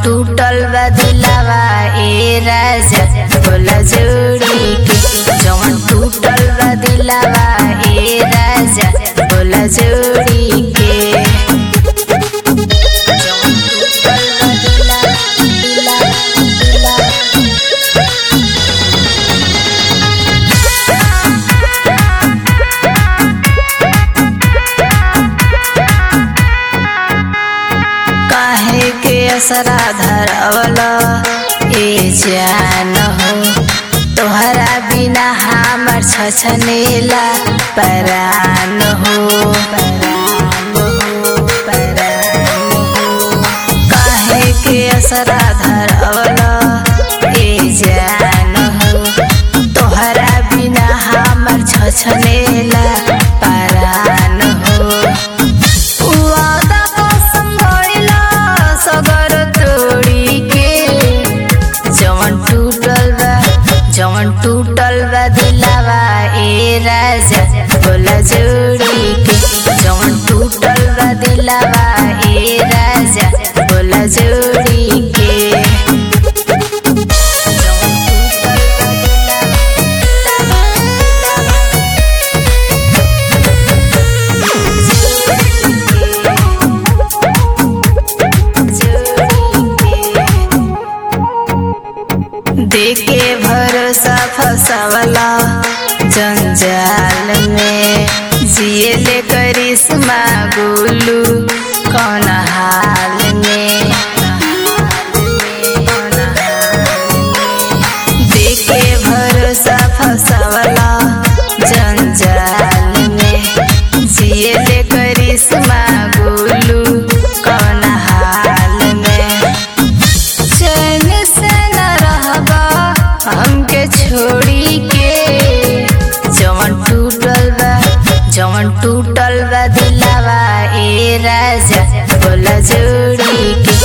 टूटल बा दिलावा ए राजा बोला जोड़ी के जवन टूटल बा दिलावा ए राजा बोला जोड़ी के जवन टूटल बा दिलावा दिलावा दिलावा काहे के असरा धरवला ए जान हो तोहरा बिना हमर छछनेला परान हो परान हो परान हो काहे के असरा धरवला ए जान हो तोहरा बिना हमर छछनेला परान हो वादा कसम भइला सगर तोड़ी के जवन टूटल बा जवन टूटल बा दिलावा ए राजा बोला जोड़ी के जवन टूटल बा दिलावा ए राजा बोला जोड़ी के जवन टूटल बा देखे भरोसा फसावला जंजाल में जिए ले करिश्मा गोलू कौन हाल में देखे भरोसा फसावला जंजाल में जिए ले करिश्मा गोलू कौन हाल में चैन से न रहबा हमके छोड़ी के जवन टूटल बा जवन टूटल बा दिलावा ए राजा बोला जोड़ी के